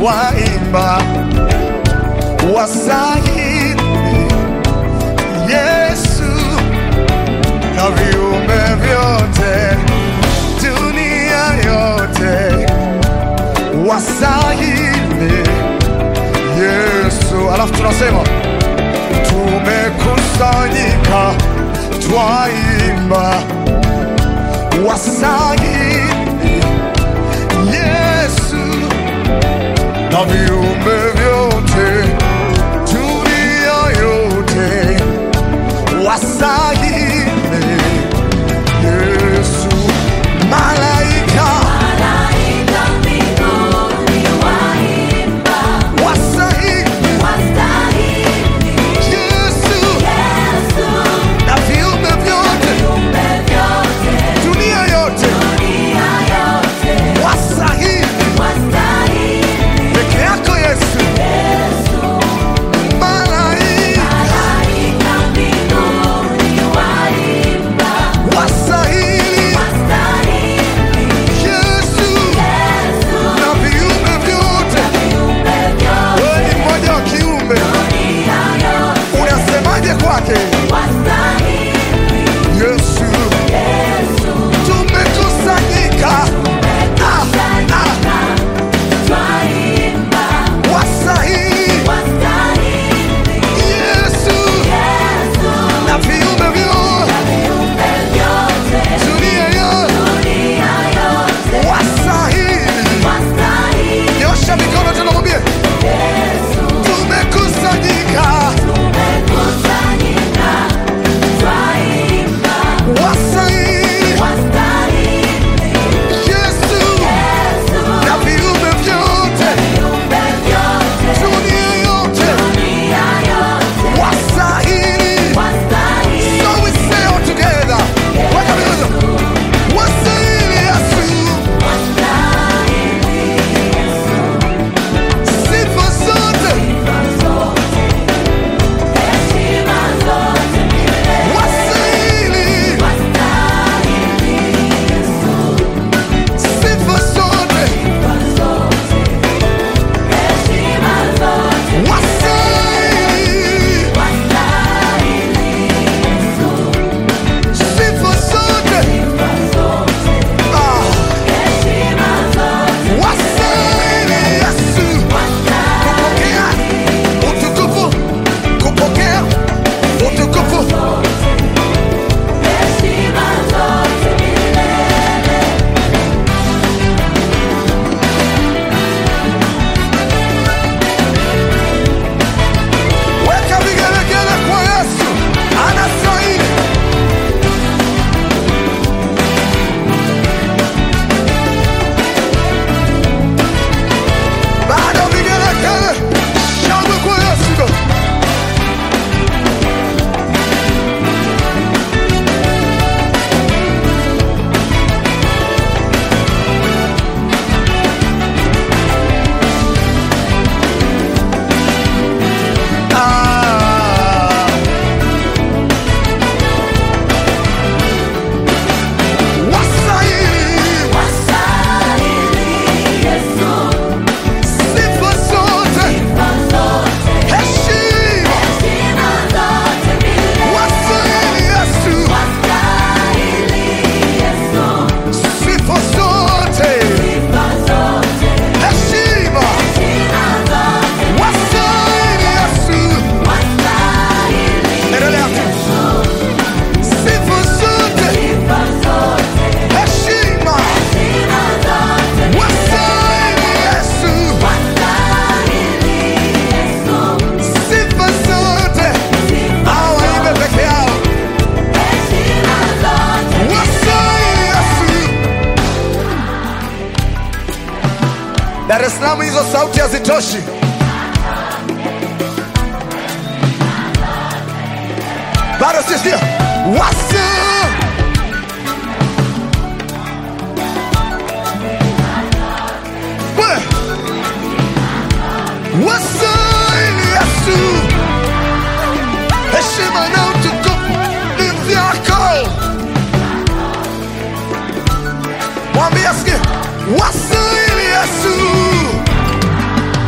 waimba wasahili Yesu na viumbe vyote dunia yote wasahili Yesu. Alafu tunasema tumekusanyika twaimba wasahili Yesu na viumbe vyote dunia yote wasahili Yesu malaika Malaika mbinguni waimba, wasahili wastahili Yesu Yesu, na viumbe vyote viumbe vyote dunia yote dunia yote wasahili wastahili peke yako Yesu Yesu. malaika Malaika mbinguni waimba, wasahili wastahili Yesu Yesu, na viumbe vyote viumbe vyote wewe ni mmoja wa kiumbe dunia yote unasemaje kwake wastahili Yesu Yesu. tumekusanyika ah, ah, Twaimba, wasahili wastahili Yesu Yesu, na viumbe vyote viumbe vyote dunia yote dunia yote wasahili wastahili nyosha mikono tena mwambie Yesu. tumekusanyika Tumekusanyika, twaimba, wasahili wastahili Yesu Yesu, na viumbe vyote viumbe vyote dunia yote dunia yote wasahili wastahili so we say all together weka mikono wasahili Yesu wastahili sifa zote heshima zote milele wasahili sifa zote wasahili sifa zote ah wasahili Yesu kupokea utukufu kupokea utukufu weka vigelegele kwa Yesu anastahili bado vigelegele shangwe kwa Yesu ah wasahili sifa zote heshima wasahili Yesu sifa zote heshima wasahili Yesu endelea sifa zote heshima wasahili Yesu sifa zote hawaimbe peke yao wasahili Yesu Dar es Salaam hizo sauti hazitoshi bado sisikia wasa We- wasahili Yesu heshima na utukufu ni vyako mwambie asikie wasahili Yesu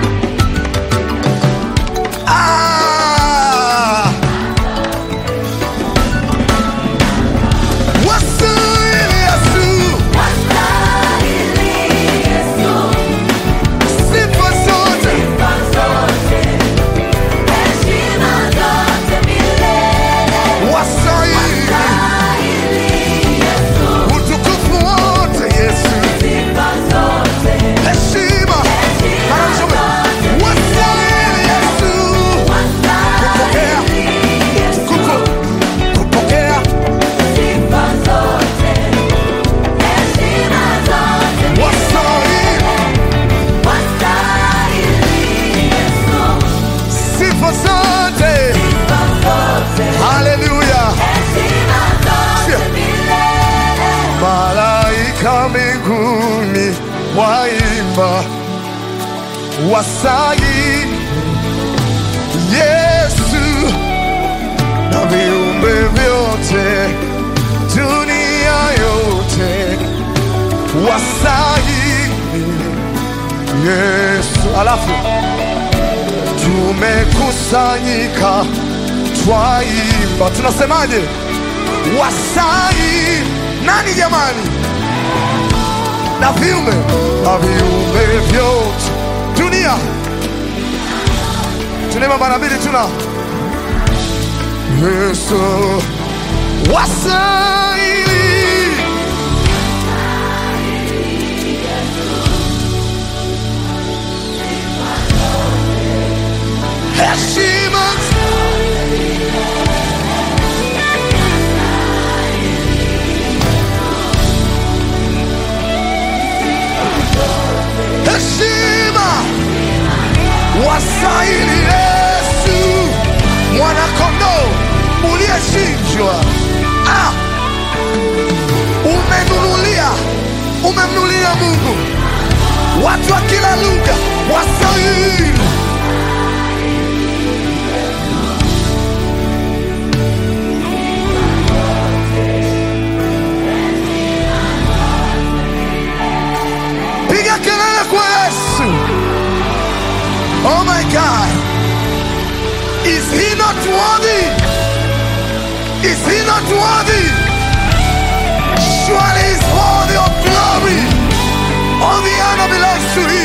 waimba wasai Yesu na viumbe vyote dunia yote wasai Yesu. Alafu tumekusanyika twaimba, tunasemaje? Wasai nani jamani? na viumbe na viumbe vyote dunia. Tunaimba mara mbili, tuna Yesu wasai heshima heshima wasaili Yesu mwanakondoo uliyechinjwa. Ah, umenunulia umemnunulia Mungu watu wa kila lugha wasaili piga kelele kwa Yesu. Oh my God. Is he not worthy? Is he not worthy? Surely he's worthy of glory. All the honor belongs to him.